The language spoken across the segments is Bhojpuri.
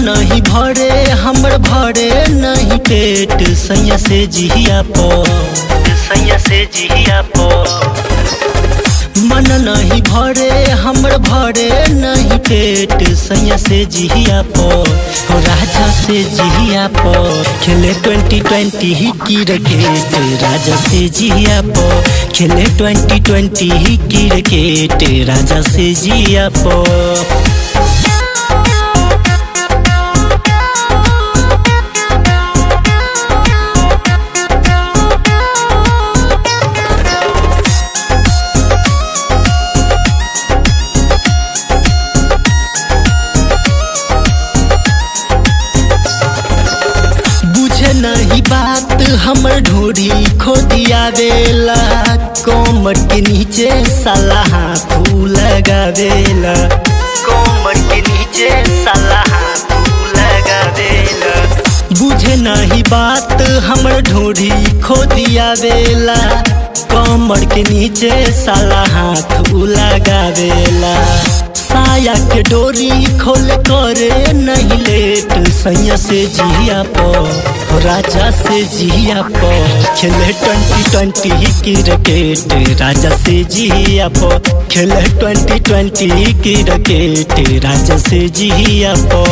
नहीं भरे हमर भरे नहीं पेट सैया से जिया पो सैया से जिया पो मन नहीं भरे हमर भरे नहीं पेट सैया से जिया पो हो राजा से जिया पो खेले ट्वेंटी ट्वेंटी ही क्रिकेट राजा से जिया पो खेले ट्वेंटी ट्वेंटी ही क्रिकेट राजा से जिया पो बुझे नहीं बात हमर ढोरी खो दिया देला कोमर के नीचे साला हाथ लगा देला कोमर के नीचे साला हाथ लगा देला बुझे नहीं बात हमर ढोरी खो दिया देला कमर के नीचे साला हाथ लगा देला साया के डोरी खोल करे नहीं लेट सैया से जिया पो हो राजा से जिया पो खेले ट्वेंटी ट्वेंटी क्रिकेट राजा से जिया पो खेले ट्वेंटी ट्वेंटी क्रिकेट राजा से जिया पो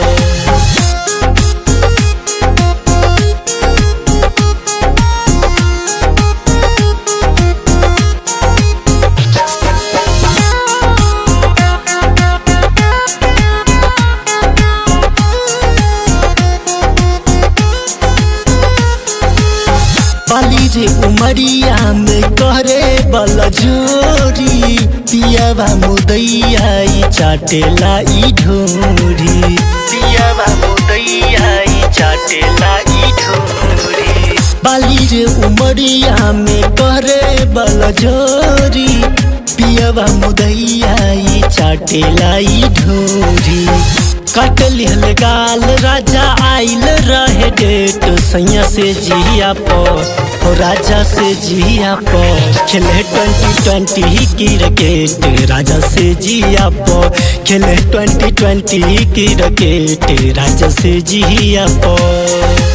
बाली रे उमरिया में करे बल जोरी पियावा मुदैया ई चाटेला ई ढोरी पियावा मुदैया ई चाटेला ई ढोरी बाली रे उमरिया में करे बल जोरी पियावा मुदैया ई चाटेला ई ढोरी कट लिहल गाल राजा आइल रहे डेट सैया से जिया पो हो राजा से जिया पो खेले ट्वेंटी ट्वेंटी क्रिकेट राजा से जिया पो खेले ट्वेंटी ट्वेंटी क्रिकेट राजा से जिया पो